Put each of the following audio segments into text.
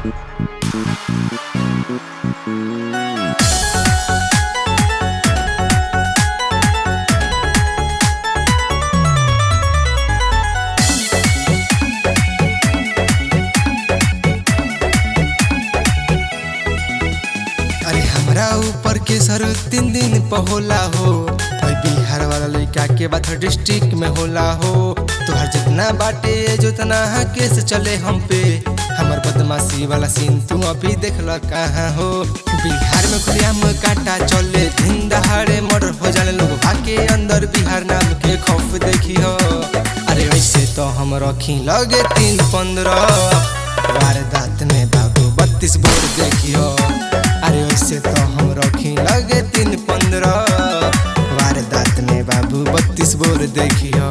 अरे हमरा ऊपर के सर तीन दिन पर होला हो और बिहार वाला लड़का के बात डिस्ट्रिक्ट में होला हो तोहर जितना बाटे जोतना केस चले हम पे हमर बदमाशी वाला सीन तू अभी देख ल कहाँ हो बिहार में खुलेआम काटा चले दिन दहाड़े मर्डर हो जाने लोग भागे अंदर बिहार नाम के खौफ देखी हो अरे वैसे तो हम रखी लगे तीन पंद्रह वारदात में बाबू बत्तीस बोर देखियो अरे वैसे तो हम रखी लगे तीन पंद्रह वारदात में बाबू बत्तीस बोर देखियो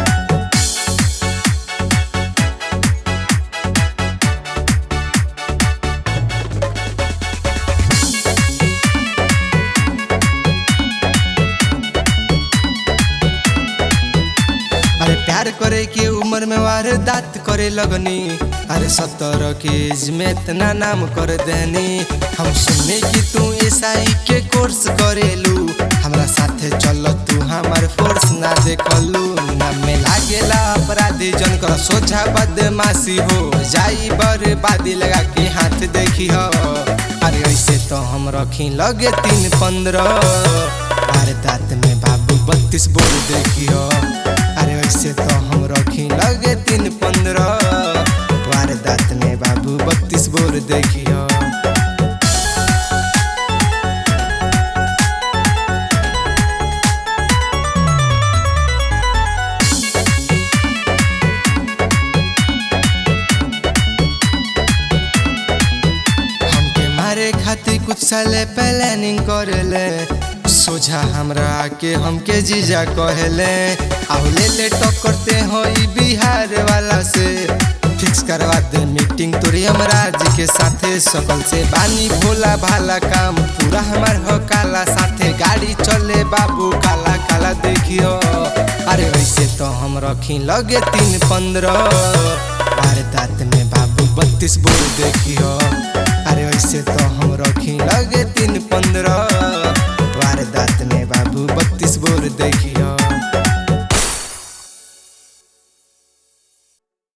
अरे प्यार करे के उम्र में वारदात करे लगनी अरे सत्तर के एज में इतना नाम कर देनी हम सुने कि तू एसआई के कोर्स करेलू हमरा साथे चल तू हमार फोर्स ना देखलू ना में लागेला अपराधी जन कर सोझा बदमाशी हो जाई बर्बादी लगा के हाथ देखी हो अरे ऐसे तो हम रखी लगे तीन पंद्रह वारदात में बाबू बत्तीस बोल देखियो अरे वैसे तो हम रखी लगे तीन पंद्रह वारदात में बाबू बत्तीस बोर देखियो हमके मारे खातिर कुछ साले प्लानिंग करेले सोझा हमरा आके हमके जीजा कहेले आओ ले ले टक्करते हो ई बिहार वाला से फिक्स करवा दे मीटिंग तोरी हमराज के साथे सकल से बानी भोला भाला काम पूरा हमार हो काला साथे गाड़ी चले बाबू काला काला देखियो अरे वैसे तो हम रखी लगे तीन पंद्रह वारदात में बाबू बत्तीस बोल देखियो अरे वैसे तो हम रखी लगे तीन पंद्रह